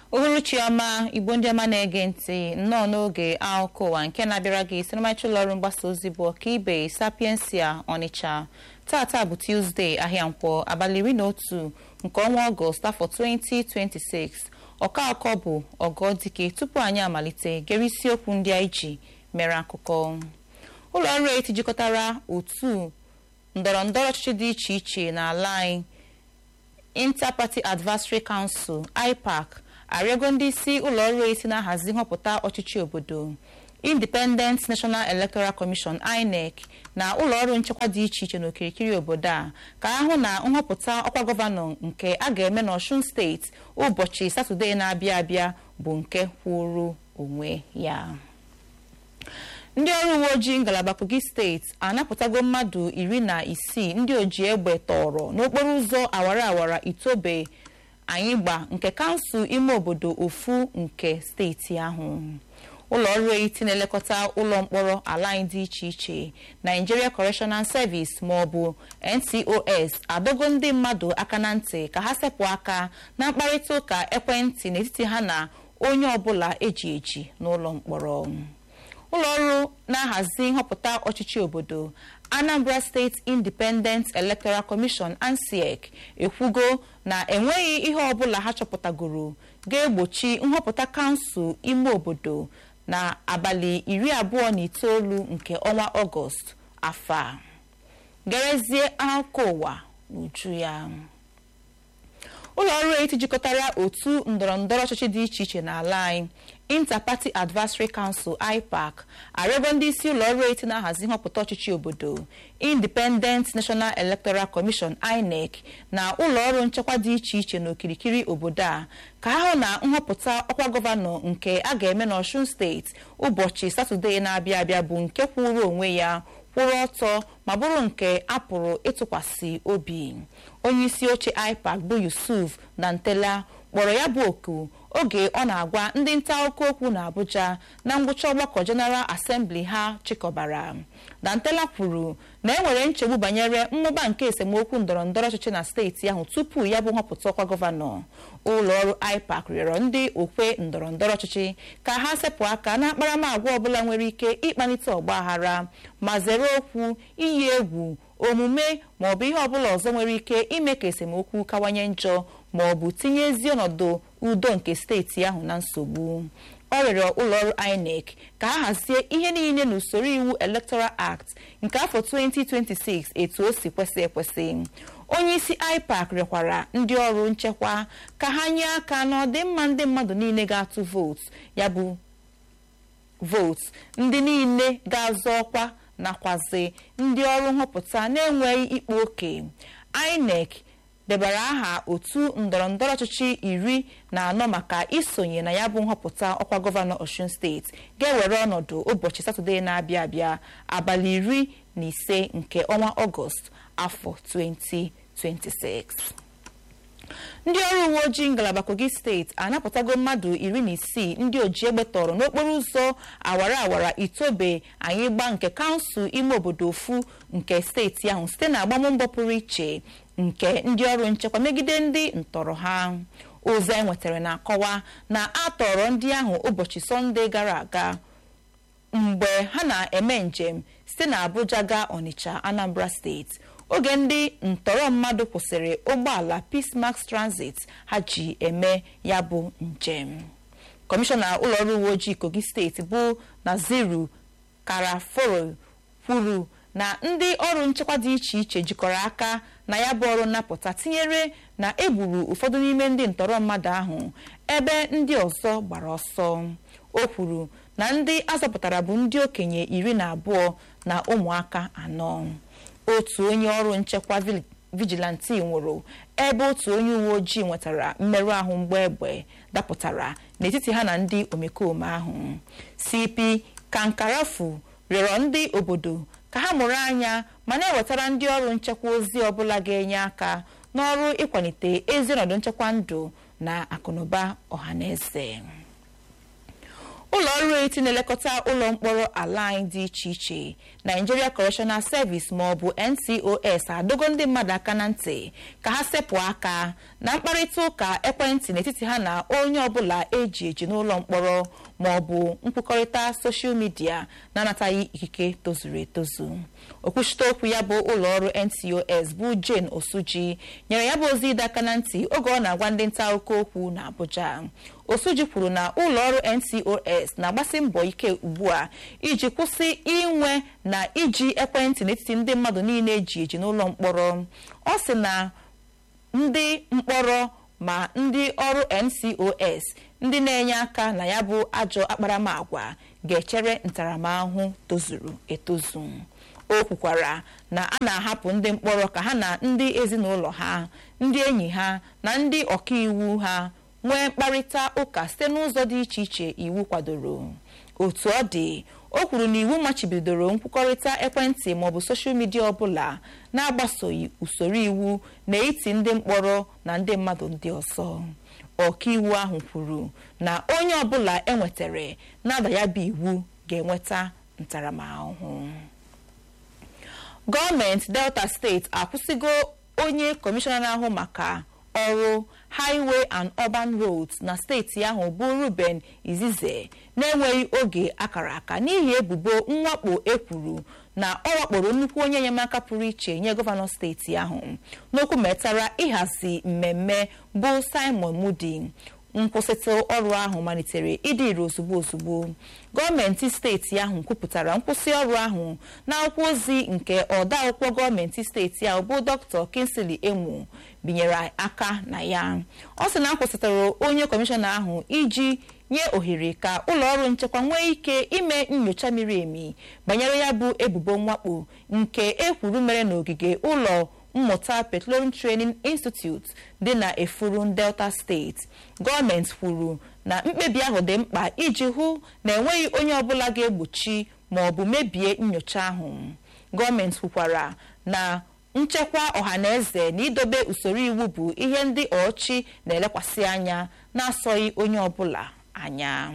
uhuruchi ọma igbo ndị ọma na-ege ntị nnọọ n'oge akụkọ ụwa nke na-abịara gị si n'ọmarịcha ụlọ ọrụ mgbasa ozi bụ ọkaibe sapiensia ọnịcha tata bụ tuzdee ahịa nkwọ abalị iri na otu nke ọnwa ọgọst afọ 2026 ọka akọ bụ ọgọ dike tupu anyị amalite gere isiokwu ndị anyị ji mere akụkọ ụlọ ọrụ eti jikọtara otu ndọrọ ndọrọ ọchịchị dị iche iche n'ala anyị Inter-Party Advisory Council IPAC arịọgo ndị isi ụlọ ọrụ esi na-ahazi nhọpụta ọchịchị obodo Independent National Electoral Commission INEC na ụlọ ọrụ nchekwa dị iche iche n'okirikiri obodo a ka ahụ na nhọpụta ọkwa gọvanọ nke a ga-eme n'Ọshun steeti ụbọchị Satọde na-abịa abịa bụ nke kwụrụ onwe ya ndị ọrụ uwe ojii ngalaba kogi steeti anapụtago mmadụ iri na isii ndị oji egbe tọrọ n'okporo ụzọ awara awara itobe anyịgba nke kansụl ime obodo ofu nke steeti ahụ ụlọ ọrụ eti na-elekọta ụlọ mkpọrọ ala anyị dị iche iche Nigeria Correctional Service maọbụ NCOS adọgo ndị mmadụ aka na ntị ka ha sepụ aka na mkparịta ụka ekwentị n'etiti ha na onye ọbụla eji eji n'ụlọ mkpọrọ ụlọ ọrụ na-ahazi nhọpụta ọchịchị obodo Anambra State Independent Electoral Commission ANSEC ekwugo na enweghị ihe ọbụla ha chọpụtagoro ga-egbochi nhọpụta kansụl ime obodo na abalị iri abụọ na itoolu nke ọnwa Ọgọst afọ a gerezie akụkọ ụwa n'uju ya ụlọ ọrụ eti jikọtara otu ndọrọndọrọ ọchịchị dị iche iche n'ala anyị Inter-Party Advisory Council IPAC arịọgo ndị isi ụlọ ọrụ eti na-ahazi nhọpụta ọchịchị obodo Independent National Electoral Commission INEC na ụlọ ọrụ nchekwa dị iche iche n'okirikiri obodo a ka ahụ na nhọpụta ọkwa gọvanọ nke a ga-eme n'Ọshun steeti ụbọchị Satọde na-abịa abịa bụ nke kwụrụ onwe ya kwụrụ ọtọ ma bụrụ nke a pụrụ ịtụkwasị obi onye isi oche IPAC bụ Yusuf Dantela kpọrọ ya bụ oku oge ọ na-agwa ndị nta akụkọ okwu na Abuja na ngwụcha ọgbakọ General Assembly ha chịkọbara Dantela kwuru na e nwere nchegbu banyere mmụba nke esemokwu ndọrọndọrọ ọchịchị na steeti ahụ tupu ya bụ nhọpụta ọkwa gọvanọ ụlọ ọrụ IPAC rịọrọ ndị okwe ndọrọndọrọ ọchịchị ka ha sepụ aka na akparamagwa ọbụla nwere ike ịkpalite ọgbaghara ma zere okwu iyi egwu omume ma ọ bụ ihe ọbụla ọzọ nwere ike ime ka esemokwu kawanye njọ ma ọ bụ tinye ezi ọnọdụ udo nke steeti ahụ na nsogbu ọ rịọrọ ụlọọrụ INEC ka ha hazie ihe niile n'usoro iwu Electoral Act nke afọ 2026 etu o si kwesị ekwesị onye isi IPAC rịọkwara ndị ọrụ nchekwa ka ha nye aka n'ọdịmma ndị mmadụ niile ga-atụ vootu ya bụ vootu ndị niile ga-azọ ọkwa nakwazi ndị ọrụ nhọpụta na-enweghị ikpe oke INEC debara aha otu ndọrọndọrọ ọchịchị iri na anọ maka isonye na ya bụ nhọpụta ọkwa gọvanọ Osun steeti ga-ewere ọnọdụ ụbọchị Satọde na-abịa abịa abalị iri na ise nke ọnwa Ọgọst afọ 2026 ndị ọrụ uwe ojii ngalaba Kogi steeti anapụtago mmadụ iri na isii ndị oji egbe tọrọ n'okporo ụzọ awara awara itobe anyịgba nke kansụl ime obodo ofu nke steeti ahụ site na agbammbọ pụrụ iche nke ndị ọrụ nchekwa megide ndị ntọrọ ha ozi anyị nwetara na-akọwa na a tọrọ ndị ahụ ụbọchị sọnde gara aga mgbe ha na-eme njem site na Abuja gaa Onitsha Anambra steeti oge ndị ntọrọ mmadụ kwụsịrị ụgbọala Peacemax Transit ha ji eme ya bụ njem kọmishọna ụlọọrụ uwe ojii Kogi steeti bụ Naziru Karaforo kwuru na ndị ọrụ nchekwa dị iche iche jikọrọ aka na ya bụ ọrụ nnapụta tinyere na egburu ụfọdụ n'ime ndị ntọrọ mmadụ ahụ ebe ndị ọzọ gbara ọsọ o kwuru na ndị azọpụtara bụ ndị okenye iri na abụọ na ụmụaka anọ otu onye ọrụ nchekwa vigilanti nwụrụ ebe otu onye uwe ojii nwetara mmerụ ahụ mgbe egbe dapụtara n'etiti ha na ndị omekome ahụ CP Kankarafu rịọrọ ndị obodo ka ha mụrụ anya ma na-ewetara ndị ọrụ nchekwa ozi ọbụla ga-enye aka n'ọrụ ịkwalite ezi ọnọdụ nchekwa ndụ na akụnụba ọhaneze ụlọ ọrụ eti na-elekọta ụlọ mkpọrọ ala anyị dị iche iche Nigeria Correctional Service ma ọ bụ NCOS adogo ndị mmadụ aka na ntị ka ha sepụ aka na mkparịta ụka ekwentị n'etiti ha na onye ọbụla eji eji n'ụlọ mkpọrọ ma ọ bụ nkwukọrịta soshal midia na-anataghị ikike tozuru etozu okwuchite okwu ya bụ ụlọ ọrụ NCOS bụ Jane Osuji nyere ya bụ ozi ịdọ aka na ntị oge ọ na-agwa ndị nta akụkọ okwu na Abuja Osuji kwuru na ụlọ ọrụ NCOS na-agbasi mbọ ike ugbu a iji kwụsị inwe na iji ekwentị n'etiti ndị mmadụ niile eji eji n'ụlọ mkpọrọ ọ sị na ndị mkpọrọ ma ndị ọrụ NCOS ndị na-enye aka na ya bụ ajọ akparamagwa ga-echere ntaramahụhụ tozuru etozu o kwukwara na a na-ahapụ ndị mkpọrọ ka ha na ndị ezinụlọ ha ndị enyi ha na ndị ọkaiwu ha nwee mkparịta ụka site n'ụzọ dị iche iche iwu kwadoro otu ọ dị o kwuru na iwu machibidoro nkwukọrịta ekwentị maọbụ soshal midia ọbụla na-agbasoghị usoro iwu na iti ndị mkpọrọ na ndị mmadụ ndị ọzọ ọkaiwu ahụ kwuru na onye ọbụla enwetara na-ada ya bụ iwu ga-enweta ntaramahụhụ gọọmenti delta steeti akwụsịgo onye kọmishọna na-ahụ maka ọrụ highway and urban roads na steeti ahụ bụ ruben izize na-enweghị oge akara aka n'ihi ebubo mwakpo ekwuru na ọ wakporo nnukwu onye enyemaka pụrụ iche nye gọvanọ steeti ahụ n'okwu metara ịhazi mmemme bụ simon mudi nkwụsịtụ ọrụ ahụ malitere ịdị ire ozugbo ozugbo gọọmenti steeti ahụ kwupụtara nkwụsị ọrụ ahụ n'akwụkwọ ozi nke ọda akwụkwọ gọọmenti steeti ahụ bụ dr kinsley emu binyere aka na ya ọ sị na akwụsịtara onye kọmishọna ahụ iji nye ohere ka ụlọ ọrụ nchekwa nwee ike ime nyocha miri emi banyere ya bụ ebubo mwakpo nke ekwuru mere n'ogige ụlọ mmụta petroleum training institute dị na efuru delta steeti gọọmenti kwuru na mkpebi ahụ dị mkpa iji hụ na enweghị onye ọbụla ga-egbochi ma ọ bụ mebie nyocha ahụ gọọmenti kwukwara na nchekwa ọhaneze na idobe usoro iwu bụ ihe ndị ọchị na-elekwasị anya na-asọghị onye ọbụla anya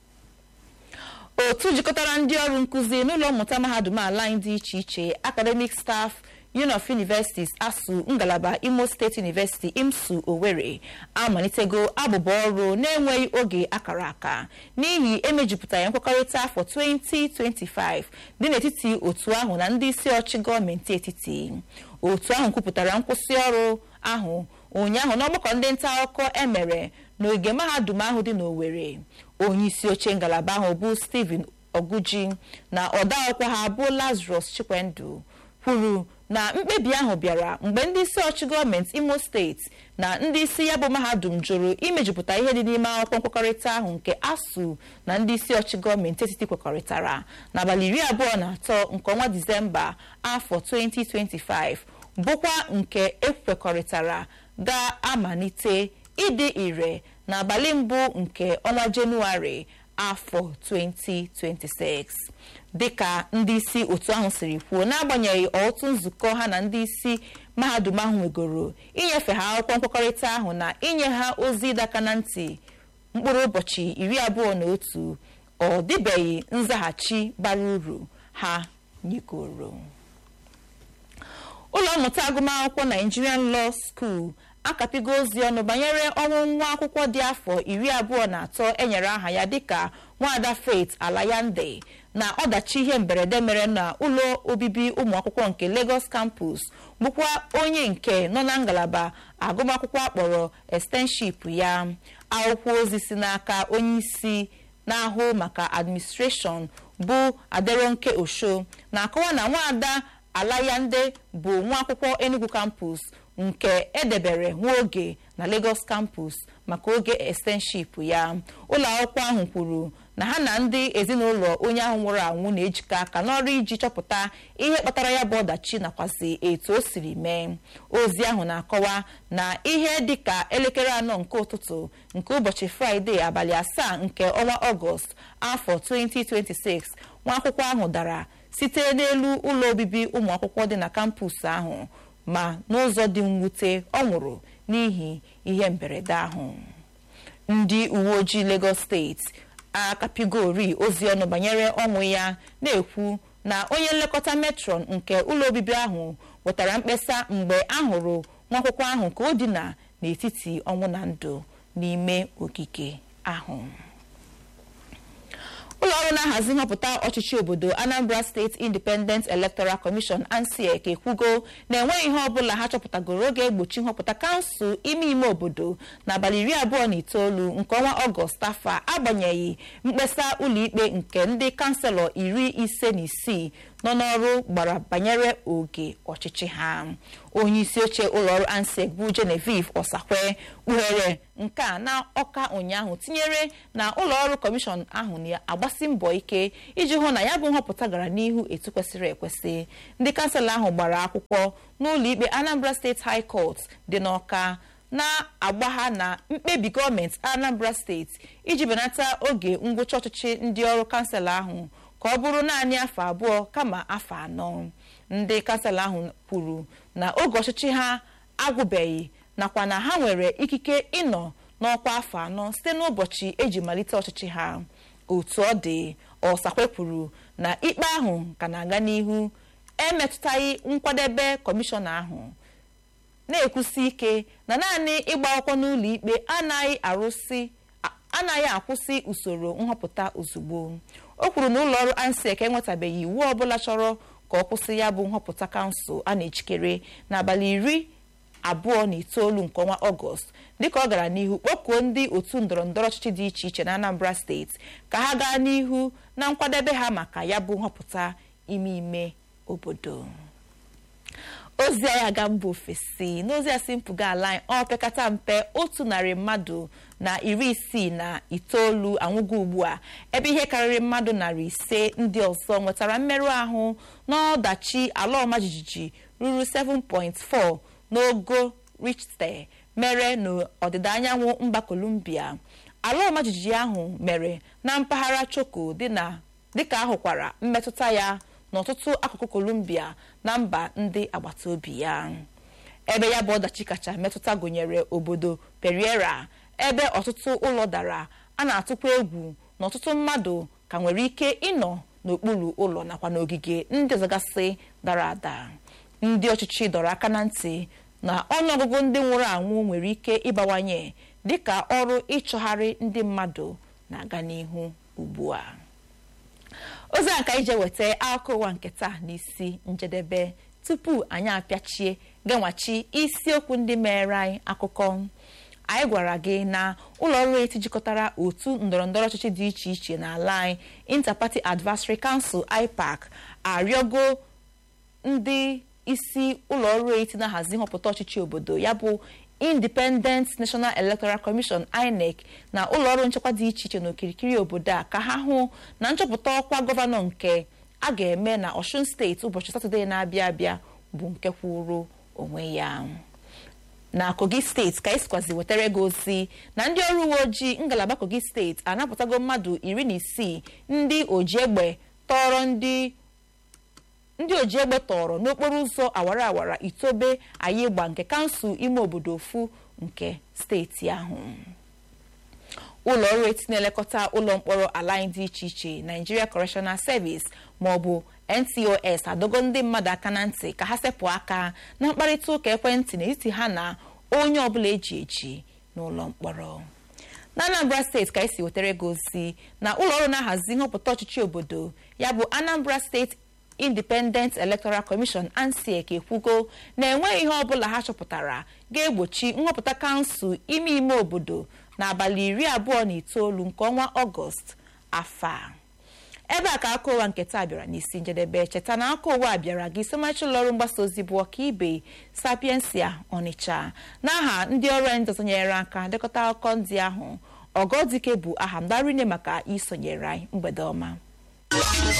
otu jikọtara ndị ọrụ nkụzi n'ụlọ mmụta mahadum ala anyị dị iche iche academic staff union of universities asu ngalaba imo state university imsu owerri amalitego abụba ọrụ na-enweghị oge akara aka n'ihi emejupụtara nkwekọrịta afọ 2025 dị n'etiti otu ahụ na ndị isi ọchị gọọmenti etiti otu ahụ kwupụtara nkwụsị ọrụ ahụ ụnyaahụ n'ọgbakọ ndị nta akụkọ emere n'oge mahadum ahụ dị n'Owerri onye isi oche ngalaba ahụ bụ Stephen Oguji na ọdaakwụkwọ ha bụ Lazarus Chikwendu kwuru na mkpebi ahụ bịara mgbe ndị isi ọchị gọọmenti Imo steeti na ndị isi ya bụ mahadum jụrụ imejupụta ihe dị n'ime akwụkwọ nkwekọrịta ahụ nke ASUU na ndị isi ọchị gọọmenti etiti kwekọrịtara n'abalị iri abụọ na atọ nke ọnwa Disemba afọ 2025 bụkwa nke ekwekọrịtara ga-amalite ịdị ire n'abalị mbụ nke ọnwa Jenụwarị afọ 2026 dịka ndị isi otu ahụ siri kwuo n'agbanyeghị otu nzukọ ha na ndị isi mahadum ahụ nwegoro inyefe ha akwụkwọ nkwekọrịta ahụ na inye ha ozi ịdaka na ntị mkpụrụ ụbọchị iri abụọ na otu ọ dịbeghị nzaghachi bara uru ha nyegoro ụlọ mmụta agụmakwụkwọ Nigerian Law School akapigo ozi ọnụ banyere ọnwụ nwa akwụkwọ dị afọ iri abụọ na atọ enyere aha ya dịka nwaada Faith Alayande na ọdachi ihe mberede mere na ụlọ obibi ụmụ akwụkwọ nke Lagos campus bụkwa onye nke nọ na ngalaba agụmakwụkwọ akpọrọ extenship ya akwụkwọ ozi si n'aka onye isi na-ahụ maka administration bụ Aderonke Osho na-akọwa na nwaada Alayande bụ nwa akwụkwọ Enugu campus nke edebere nwa oge na Lagos campus maka oge extenship ya ụlọ akwụkwọ ahụ kwuru na ha na ndị ezinụlọ onye ahụ nwụrụ anwụ na-ejikọ aka n'ọrụ iji chọpụta ihe kpatara ya bụ ọdachi nakwazi etu o siri mee ozi ahụ na-akọwa na ihe dịka elekere anọ nke ụtụtụ nke ụbọchị fraịde abalị asaa nke ọnwa ọgọst afọ 2026 nwa akwụkwọ ahụ dara site n'elu ụlọ obibi ụmụ akwụkwọ dị na kampus ahụ ma n'ụzọ dị mwute ọ nwụrụ n'ihi ihe mberede ahụ ndị uwe ojii Lagos steeti akapigori ozi ọnụ banyere ọnwụ ya na-ekwu na onye nlekọta metron nke ụlọ obibi ahụ wetara mkpesa mgbe a hụrụ nwa akwụkwọ ahụ ka o dina n'etiti ọnwụ na ndụ n'ime ogige ahụ ụlọ ọrụ na-ahazi nhọpụta ọchịchị obodo anambra steeti independent electoral commission ansiek ekwugo na enweghị ihe ọbụla ha chọpụtagoro oge egbochi nhọpụta kansụl ime ime obodo n'abalị iri abụọ na itoolu nke ọnwa ọgọst afọ a agbanyeghị mkpesa ụlọikpe nke ndị kanselọ iri ise na isii nọ n'ọrụ gbara banyere oge ọchịchị ha onye isi oche ụlọọrụ ansec bụ genevieve ọsakwe kpughere nke a na ọka ụnyaahụ tinyere na ụlọọrụ kọmishọn ahụ na-agbasi mbọ ike iji hụ na ya bụ nhọpụta gara n'ihu etu kwesịrị ekwesị ndị kanselọ ahụ gbara akwụkwọ n'ụlọikpe anambra steeti high court dị n'ọka na-agba ha na mkpebi gọọmenti anambra steeti iji benata oge ngwụcha ọchịchị ndị ọrụ kansụl ahụ ka ọ bụrụ naanị afọ abụọ kama afọ anọ ndị kansụl ahụ kwuru na oge ọchịchị ha agwụbeghị nakwa na ha nwere ikike ịnọ n'ọkwa afọ anọ site n'ụbọchị eji malite ọchịchị ha otu ọ dị ọsakwe kwuru na ikpe ahụ ka na-aga n'ihu emetụtaghị nkwadebe kọmishọna ahụ na-ekwusi ike na naanị ịgba akwụkwọ n'ụlọ ikpe anaghị arụsị anaghị akwụsị usoro nhọpụta ozugbo o kwuru na ụlọ ọrụ ansec enwetabeghị iwu ọbụla chọrọ ka ọ kwụsị ya bụ nhọpụta kansụl a na-ejikere n'abalị iri abụọ na itoolu nke ọnwa ọgọst dịka ọ gara n'ihu kpọkuo ndị otu ndọrọ ndọrọ ọchịchị dị iche iche na anambra steeti ka ha gaa n'ihu na nkwadebe ha maka ya bụ nhọpụta ime ime obodo ozi anyị aga mba ofesi n'ozi a si mpụga ala anyị ọ pekata mpe otu narị mmadụ na iri isii na itoolu anwụgo ugbu a ebe ihe karịrị mmadụ narị ise ndị ọzọ nwetara mmerụ ahụ n'ọdachi ala ọma jijiji ruru 7.4 n'ogo richter mere n'ọdịda anyanwụ mba kolumbia ala ọma jijiji ahụ mere na mpaghara choko dịka ahụkwara mmetụta ya n'ọtụtụ akụkụ kolumbia na mba ndị agbata obi ya ebe ya bụ ọdachi kacha metụta gụnyere obodo periera ebe ọtụtụ ụlọ dara a na-atụkwa egwu na ọtụtụ mmadụ ka nwere ike ịnọ n'okpuru ụlọ nakwa n'ogige ndị ọzọgasị dara ada ndị ọchịchị dọrọ aka na ntị na ọnụọgụgụ ndị nwụrụ anwụ nwere ike ịbawanye dịka ọrụ ịchọgharị ndị mmadụ na-aga n'ihu ugbu a ozi a ka ije weta akụkọ ụwa nke taa n'isi njedebe tupu anyị apịachie genwachi isiokwu ndị mere anyị akụkọ anyị gwara gị na ụlọ ọrụ eti jikọtara otu ndọrọndọrọ ọchịchị dị iche iche n'ala anyị Interparty Advisory Council IPAC arịọgo ndị isi ụlọ ọrụ eti na-ahazi nhọpụta ọchịchị obodo ya bụ Independent National Electoral Commission INEC na ụlọọrụ nchekwa dị iche iche n'okirikiri obodo a ka ha hụ na nchọpụta ọkwa gọvanọ nke a ga-eme na Osun steeti ụbọchị Satọde na-abịa abịa bụ nke kwụrụ onwe ya na Kogi steeti ka esikwazi wetara gị ozi na ndị ọrụ uwe ojii ngalaba Kogi steeti anapụtago mmadụ iri na isii ndị oji egbe tọrọ ndị ndị oji egbe tọrọ n'okporo ụzọ awara awara itobe ayịgba nke kansụl ime obodo ofu nke steeti ahụ ụlọ ọrụ eti na-elekọta ụlọ mkpọrọ ala anyị dị iche iche Nigeria Correctional Service ma ọ bụ NCOS adogo ndị mmadụ aka na ntị ka ha sepụ aka na mkparịta ụka ekwentị n'etiti ha na onye ọbụla eji eji n'ụlọ mkpọrọ na Anambra steeti ka esi wetara gị ozi na ụlọ ọrụ na-ahazi nhọpụta ọchịchị obodo ya bụ Anambra steeti Independent Electoral Commission ANSEC ekwugo na enweghị ihe ọbụla ha chọpụtara ga-egbochi nhọpụta kansụl ime ime obodo n'abalị iri abụọ na itoolu nke ọnwa ọgọst afọ a ebe a ka aka ụwa nke taa bịara n'isi njedebe cheta na aka ụwa bịara gị somachi ụlọọrụ mgbasa ozi bụ ọkaibe sapiensia ọnịcha n'aha ndị ọrụ anyị ndọzonyere aka dekọta akụkọ ndị ahụ ọgọdike bụ aha mgbarine maka isonyere anyị mgbede ọma